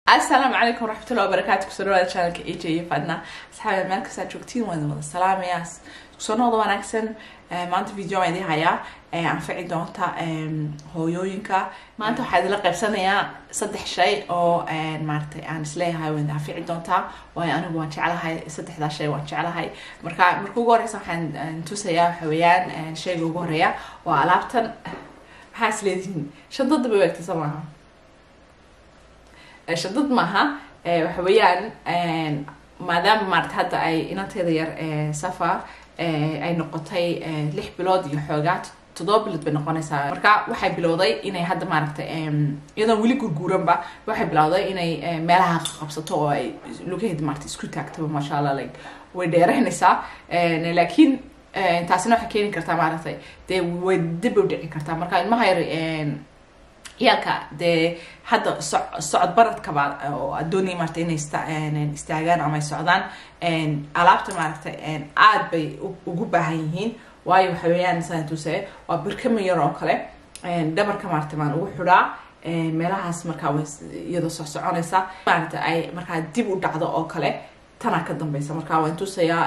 asalaamu calaykum waraxmatullahi wabarakaatu kusoo dhawaada channelka aj iyo fadna asxaabi meel kastaa joogtiin waan wada salaamayaas kusoo noqda wanaagsan maanta video aan idin hayaa anfici doonta hooyooyinka maanta waxaa idinla qaybsanayaa saddex shay oo maaratay aan isleeyahay waan anfici doontaa waayo anigu waan jeclahay saddexdaa shay waan jeclahay marka marka ugu horeysa waxaan tusayaa waxa weeyaan shayga ugu horeeya waa alaabtan maxaa isleedihiin shandada bay waagtay soo maaha shadad maaha waxa weeyaan maadaama maarata hadda ay inanteeda yar safa ay noqotay lix bilood iyo xoogaa toddoba bilood bay noqonaysaa marka waxay bilowday inay hadda maaragtay iyadoon weli gurguuranba waxay bilowday inay meelaha qabsato oo ay lugaheeda maarata isku taagtaba maasha allah like way dheeraynaysaa laakiin taasina waxay keeni kartaa maaragtay dee way dib u dhici kartaa marka ilmaha yar ciyaalka dee hadda socod baradkaba oo adoonaya maarata inay istaagaan ama ay socdaan alaabta maaragta aad bay ugu baahan yihiin waayo waxa weeyaan saan tuse waa birkama yar oo kale dhabarka maarata baan ugu xidhaa meelahaas markaa iyadoo soo soconaysa maarata ay markaa dib u dhacdo oo kale tanaa ka dambeysa marka waan tusayaa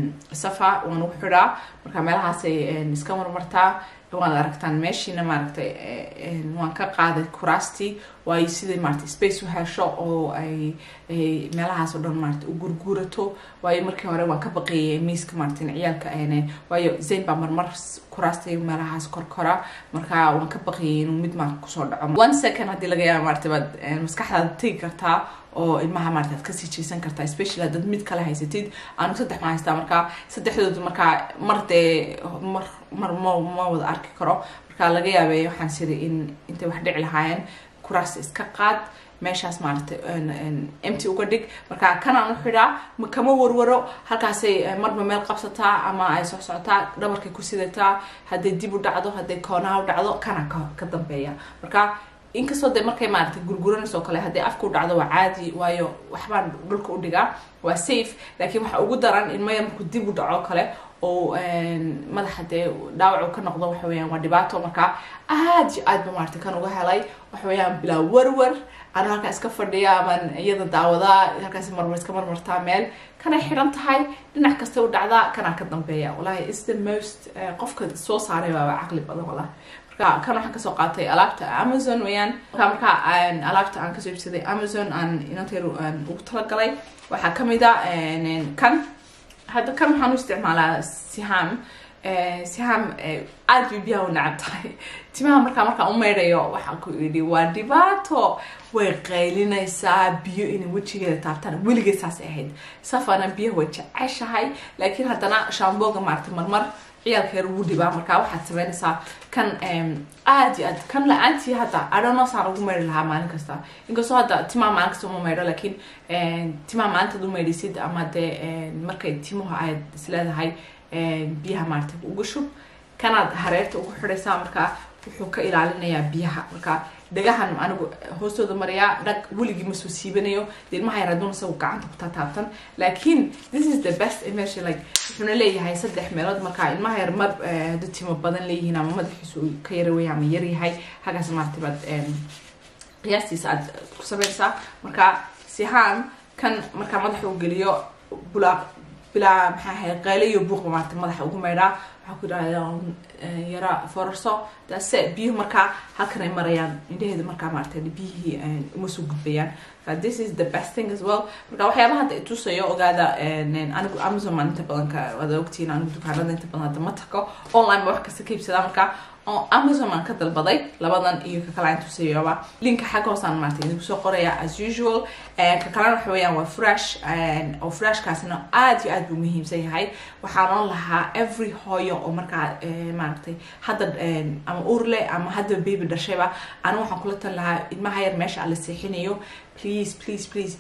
safa waan ugu xidhaa marka meelahaasay iska marmartaa waad aragtaan meeshiina maaragtay waan ka qaaday kuraastii waayo siday maarata space u hesho oo ay meelahaas oo dhan maarata u gurguurato waayo markii hore waan ka baqeeyay miiska maarata in ciyaalka waayo zayn baa marmar kuraastay meelahaas korkora marka waan ka baqeeyay inuu mid maarata kusoo dhaco one second haddii laga yaaba maarata baad maskaxdaada tegi kartaa oo ilmaha maarata aad kasii jeesan kartaa especially haddaad mid kale haysatid anigu saddex ma haystaa marka saddexdooda markaa mar dee mar mar ma ma wada arki karo marka laga yaabay waxaan siri in intay wax dhici lahaayeen kuraas iska qaad meeshaas maaragtay empty uga dhig marka kanaan u xidhaa kama warwaro halkaasay marba meel qabsataa ama ay soo socotaa dhabarkay ku sidataa hadday dib u dhacdo hadday koonaha u dhacdo kana ka dambeeya marka inkastoo de markay maaragtay gurguranayso kale hadday afka u dhacdo waa caadi waayo waxbaan dhulka u dhigaa waa safe laakiin waxa ugu daran in maya markuu dib u dhaco kale oo madaxa dee dhaawac ka noqdo waxa weeyaan waa dhibaato marka aad iyo aad ba maaragtay kan uga helay waxa weeyaan bilaa warwar ana halkaa iska fadhiya amaan iyada daawadaa halkaas marmar iska marmartaa meel kanay xidhan tahay dhinac kasta u dhacdaa kanaa ka dambeeya wallahi is the most qofka soo saaray baaba caqli badan wallahi kan waxaan kasoo qaatay alaabta amazon weyaan marka markaa alaabta aan kasoo iibsaday amazon aan inanteeru ugu talagalay waxaa kamid a kan hadda kan waxaan u isticmaalaa siham siham aad bay biyaha u nacab tahay timaha markaa markaan u meydhayo waxaan ku idhi waa dhibaato way qaylinaysaa biyo inay wejigeeda taabtaan weligeed saasay ahayd safana biyaha way jeceshahay laakiin haddana shamboga maarata marmar ciyaalka yar ugu dhibaa markaa waxaad sameynaysaa kan aad iyo aad kan la-aantii hadda adhonosaan ugu meydhi lahaa maalin kasta inkastoo hadda timaha maalin kasta uma meydho laakiin timaha maalintaad u meydhisid ama dee markay timuhu aad isleedahay biyaha maarata ugu shub kanaad hareerta ugu xidhaysaa markaa wuxuu ka ilaalinayaa biyaha marka dhagahan anigu hoostooda mariyaa dhag weligii ma soo siibanayo de ilmaha yar aduun isagu gacanta ku taataabtan laakiin this is the best immersion like wuxuuna leeyahay saddex meelood marka ilmaha yar mar hadduu timo badan leeyihiin ama madaxiisu ka yara weya ama yar yahay halkaas maarata baad qiyaastiisa aad ku sameynaysaa marka sihaan kan markaa madaxa u geliyo bulaa bilaa maxaa ahay qayle iyo buuqba maarata madaxa ugu maydhaa waxaa ku idhahda yara forarso daase biyuhu markaa halkan ay marayaan indhaheeda markaa maarata biyihii uma soo gudbayaan this is the best thing as well marka waxyaabaha hadda itusayo ogaada anigu amazon maan inta badan ka wada ogtihiin anigu dukaanada inta badan hadda ma tago online ba wax kasta ka iibsadaa marka amazon aan ka dalbaday labadan iyo ka kale aan tusayaba linka xagga hoosaan maarata idinku soo qoraya as usual ka kalena waxa weeyaan waa fresh oo freshkaasina aad iyo aad buu muhiimsan yahay waxaanan lahaa every hooyo oo markaa maaragtay hadda ama urle ama hadda baby dhashayba anigu waxaan kula tan lahaa ilmaha yar meesha aan la seexinayo please please please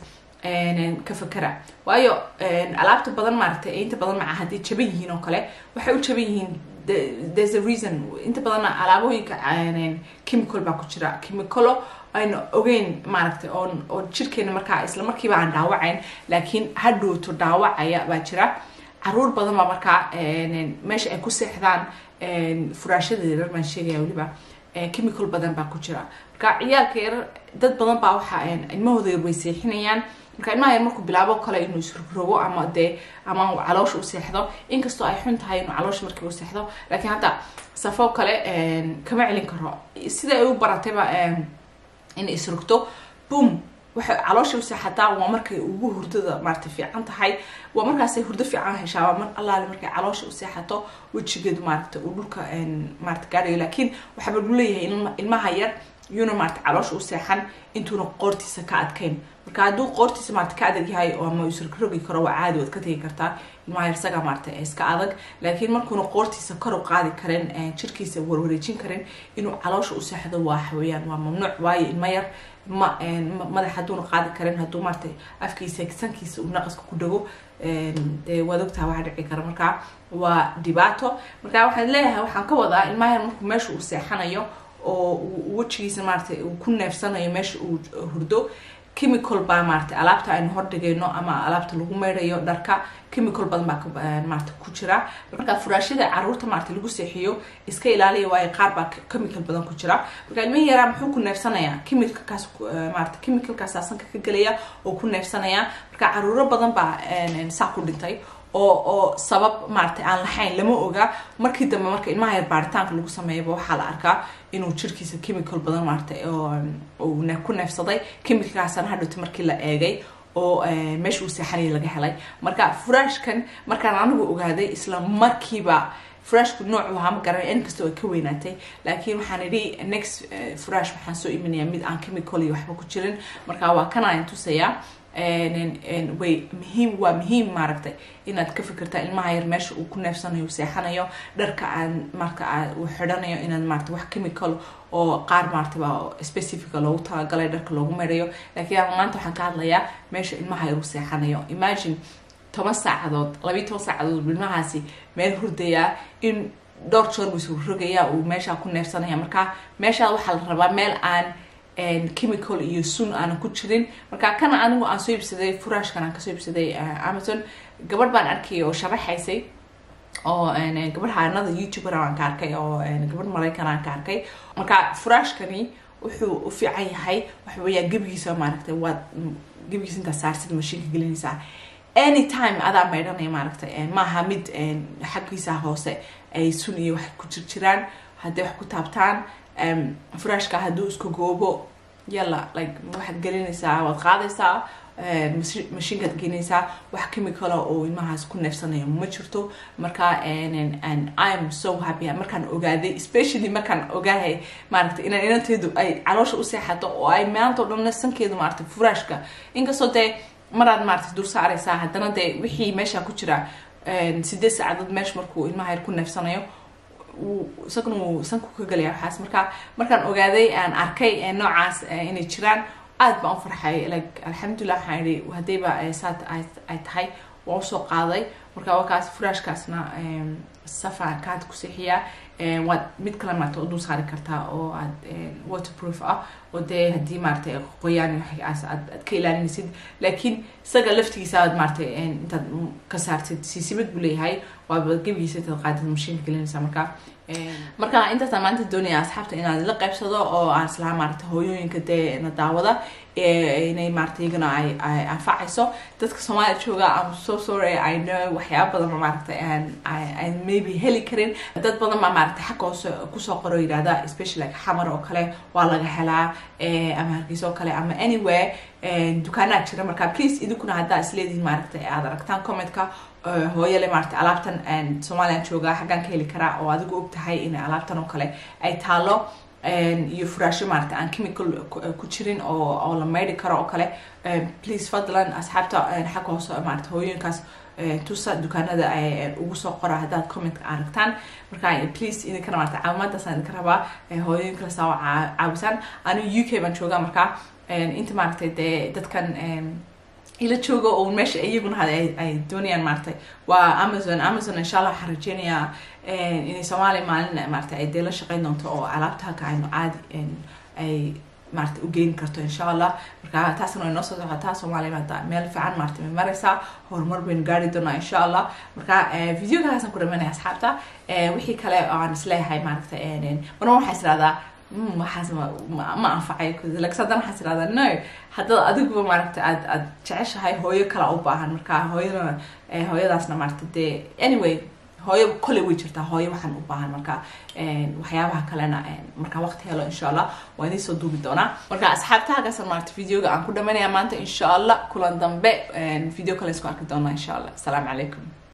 ka fakara waayo alaabta badan maaragtay inta badan maca hadday jaban yihiin oo kale waxay u jaban yihiin there's a reason inta badanna alaabooyinka chemical baa ku jira chemicalo aynu ogeyn maaragtay oo oo jirkeena markaa isla markiiba aan dhaawacayn laakiin hadhowto dhaawacaya baa jira caruur badan baa markaa meesha ay ku seexdaan furaashadeeda baan sheegaya weliba chemical badan baa ku jira marka ciyaalka yar dad badan baa waxa ilmahooda yar way seexinayaan marka ilmaha yar markuu bilaabo kale inuu isrogo ama dee ama caloosha u seexdo inkastoo ay xun tahay inuu caloosha markii u seexdo laakiin hadda safo kale kama celin karo sida ay u baratayba inay isrogto boom waxay caloosha u seexataa waa markay ugu hurdada maarata fiican tahay waa markaasay hurdo fiican heshaa waa mar allaale markay caloosha u seexato wejigeedu maarata uu dhulka maarata gaadhayo laakiin waxaaba lagu leeyahay ilmaha yar yuuna maarata caloosha u seexan intuuna qoortiisa ka adkayn marka hadduu qoortiisa maarata ka adag yahay oo ama isrogi karo waa caadi waad ka tegi kartaa ilmaha yar isaga maarata iska adag laakiin markuuna qoortiisa kor u qaadi karin jirkiisa warwareejin karin inuu caloosha u seexdo waa xaweyaan waa mamnuuc waayo ilma yar ma madax hadduuna qaadi karin hadduu maarata afkiisa sankiisa uu naqaska ku dhago dee waad ogtaha waxa dhici kara marka waa dhibaato marka waxaan leeyahay waxaan ka wadaa ilmaha yar markuu meesha uu seexanayo oo wejigiisa maarata uu ku neefsanayo meesha uu hurdo chemical baa maarata alaabta aynu hordhigayno ama alaabta lagu meydhayo dharka chemical badan baa maarata ku jira marka furaashada caruurta maarata lagu seexiyo iska ilaaliya waayo qaar baa chemical badan ku jira marka ilmihi yaraa muxuu ku neefsanayaa chemicalkaas maarata chemicalkaasa sanka ka gelaya oo ku neefsanaya marka caruuro badan baa saa ku dhintay oo oo sabab maarata aan lahayn lama oga markii dambe marka ilmaha yar baaritaanka lagu sameeyaba waxaa la arkaa inuu jirkiisa chemical badan maarata uu ku neefsaday chemicalkaasana hadhowta markii la eegay oo meesha uu seexanaya laga helay marka furaashkan markaan anigu ogaaday isla markiiba furashku noocu ahaa ma garanay inkastoo ay ka weynaatay laakiin waxaan idhi next furash waxaan soo iminayaa mid aan chemical iyo waxba ku jirin marka waa kanaan tusayaa way muhiim waa muhiim maaragtay inaad ka fikirtaa ilmaha yar meesha uu ku neefsanayo u seexanayo dharka aan marka uu xidhanayo inaad maarata wax chemical oo qaar maarataba specifica loogu talagalay dharka loogu meydhayo laakiin maanta waxaan ka hadlayaa meesha ilmaha yar u seexanayo imagine toban saacadood labiiy toban saacadood ilmahaasi meel hurdayaa in dhowr joor buu isu rogayaa uu meeshaa ku neefsanaya marka meeshaa waxaa la rabaa meel aan chemical iyo sun aanan ku jirin marka kana anigu aan soo iibsaday furaashkan aan kasoo iibsaday amazon gabadh baan arkay oo sharaxaysay oo gabadh haanada youtuber aan ka arkay oo gabadh maraykan aan ka arkay marka furaashkani wuxuu u fiican yahay waxa weeyaan gebigiisa maaragtay waad gebigiisa intaa saarsid mashiinka gelinaysaa anytime adaa maydhanaya maaragtay maaha mid xaggiisa hoose ay sun iyo wax ku jirjiraan hadday wax ku taabtaan furaashka hadduu isku goobo yalla like waxaad gelinaysaa waad qaadaysaa mashiinkaad gelinaysaa wax chemicala oo ilmahaas ku neefsanayo ma jirto marka im so happy markaan ogaaday especially markaan ogaahay maaragtay inaan inanteedu ay caloosha u seexato oo ay maanta o dhanna sankeedu maaragtay furaashka inkastoo dee maraad maaragtay dur saaraysaa haddana dee wixii meesha ku jira sideed saacadood meesha markuu ilmaha yar ku neefsanayo isaguna uu sanku ka galaya waxaas marka markaan ogaaday aan arkay noocaas inay jiraan aad baan u farxay like alxamdulilah waxaan idhi haddayba saad ay tahay waan usoo qaaday marka wakaas furaashkaasna safa kaad ku seexiyaa waad mid kale maarata u dul saari kartaa oo aad waterproof ah oo dee haddii maaratay qoyaan waxaas aad aad ka ilaalinaysid laakiin isaga laftigiisa aad maaratay intaad ka saartid siisibad buu leeyahay waaba gebigiisa intaad qaadid mashiinka gelinaysaa marka marka intaasaan maanta doonaya asxaabta inaan la qaybsado oo aan islaha maarata hooyooyinka dee na daawada inay maarata iyagana ay ay anfacayso dadka soomaaliya jooga am so sorry i know waxyaaba badan oo maaragta aan aan maybe heli karin dad badan baa maaragta xagga hoose kusoo qoro yidhahda especially like xamar oo kale waa laga helaa ama hargeysa oo kale ama anywhere dukaanaa jira marka please idinkuna haddaa isleedihin maaragta aad aragtaan commentka hooyale maarata alaabtan somalilan jooga xaggaan ka heli karaa oo adigu og tahay in alaabtan oo kale ay taalo iyo furaasho maarata aan chemical ku jirin oo oo la maydhi karo oo kale please fadlan asxaabta xagga hoose maarata hooyooyinkaas tusa dukaanada ugu soo qora haddaad commentka aragtaan marka please idinkana maarata caawimaadaasaan idinka rabaa hooyooyinka la saawa caawisaan anigu u k baan joogaa marka inta maaragtay dee dadkan ila jooga oo meesha iyaguna hada ay doonayaan maaragtay waa amazon amazon insha allah waxaan rajeynayaa inay soomaaliya maalin maarata ay dee la shaqeyn doonto oo alaabta halka aynu caadi ay maarata u geyn karto insha allah marka taasna way noo soo socotaa soomaaliya maanta meel fiican maarata may maraysaa horumar baynu gaari doonaa insha allah marka videogaasaan ku dhameynaya asxaabta wixii kale oo aan isleeyahay maaragta marna waxaa is dhahdaa waxaas ma anfacay lakin haddana waxaas irahdaa no haddaad adiguba maaragta aad aad jeceshahay hooyo kala u baahan marka hooyadana hooyadaasna maaragta dee anyway hooyo koley way jirtaa hooyo waxaan u baahan marka waxyaabaha kalena markaa waqti helo insha allah waa idiin soo duubi doonaa marka asxaabta halkaasan maaragta videoga aan ku dhamanaya maanta insha allah kulan dambe video kale isku arki doonaa insha allah asalaamu calaykum